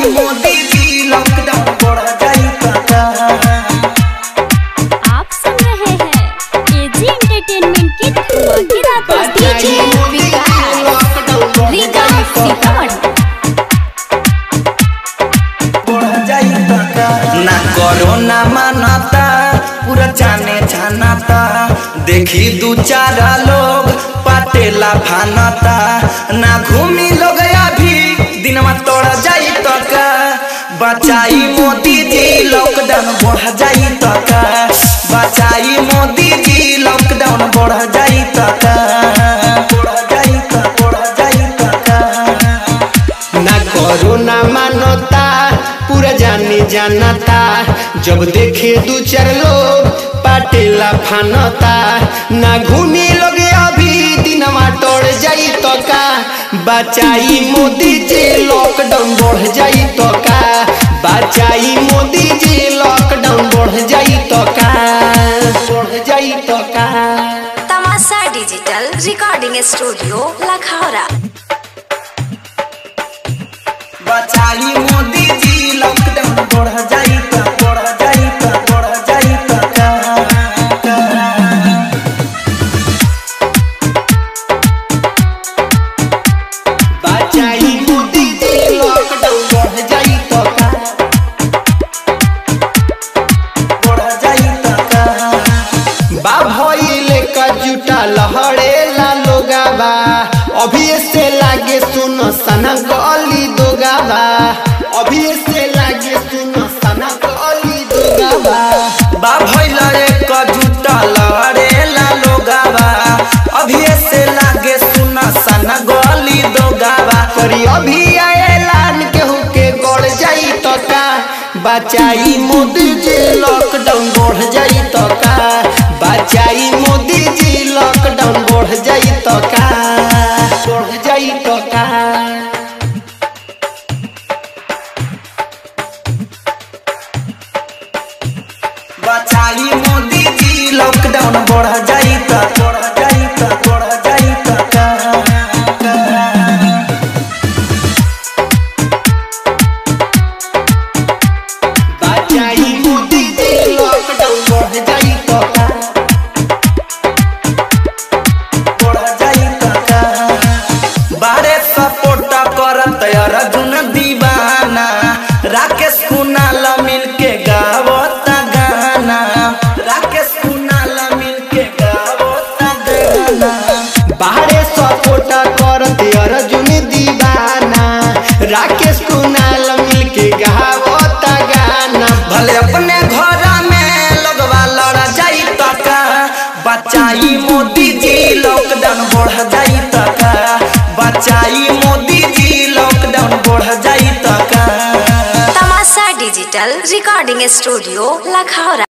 मोदी जी लॉकडाउन बढ़ जाई का आप सुन रहे हैं एजी एंटरटेनमेंट की धमाकेदार प्रस्तुति बचाई मोदी जी लॉकडाउन बढ़ रीगा जाई का सीतामढ़ी ना कोरोना मानता पूरा जाने जानता देखी दू चार लोग पाटेला फानता ना घूमी लोग अभी दिनवा तोड़ जाई तो का बचाई मोदी जी लॉकडाउन बढ़ जाई तो का बचाई मोदी जी लॉकडाउन बढ़ जाई तो का बढ़ जाई तो बढ़ जाई तो का ना कोरोना मानता पूरा जाने जानता जब देखे दू चार लोग पाटेला फानता ना घूमी लोग अभी दिनवा तोड़ जाई तो का बचाई मोदी जी लॉकडाउन बढ़ जाई तो का बचाई मोदी जी लॉकडाउन बढ़ जाई तो का बढ़ जाई तो का तमाशा डिजिटल रिकॉर्डिंग स्टूडियो लखौरा बचाई मोदी जी लॉकडाउन बढ़ जाई त बढ़ जाई त बढ़ जाई त का बचाई मोदी जी लॉकडाउन बढ़ जाई तो का बढ़ जाई त का बा भइले का जुटा लहरे ला लोगाबा अभी से लागे सुन सना गली दोगाबा अभी से लागे सुन सना गली दोगाबा बा भइल एक जुटा लड़ेला लोगावा अभी से लागे सुना सन गली दोगावा करी अभी ऐलान केहू के गड़ जाई तो का बचाई मोदी जी लॉकडाउन बढ़ जाई तो का बचाई मोदी जी लॉकडाउन बढ़ जाई तो का बढ़ जाई तो का बचाई मोदी जी लॉकडाउन बढ़ जाई त बढ़ जाई त बढ़ जाई त का बचाई मोदी जी लॉकडाउन बढ़ जाई तो का बढ़ जाई त का बारे सपोर्ट करत अर्जुन दीवाना राकेश कुणाल मिलके गावत गाना राकेश कुणाल मिलके गावत गाना बाहरे सपोर्ट करते अर्जुन दीवाना राकेश कुणाल मिलके गावता गाना भले अपने घर में लगवा लड़ जाई त का बचाई मोदी जी लॉकडाउन बढ़ जाई त का बचाई मोदी जी लॉकडाउन बढ़ जाई त का तमाशा डिजिटल रिकॉर्डिंग स्टूडियो लखौरा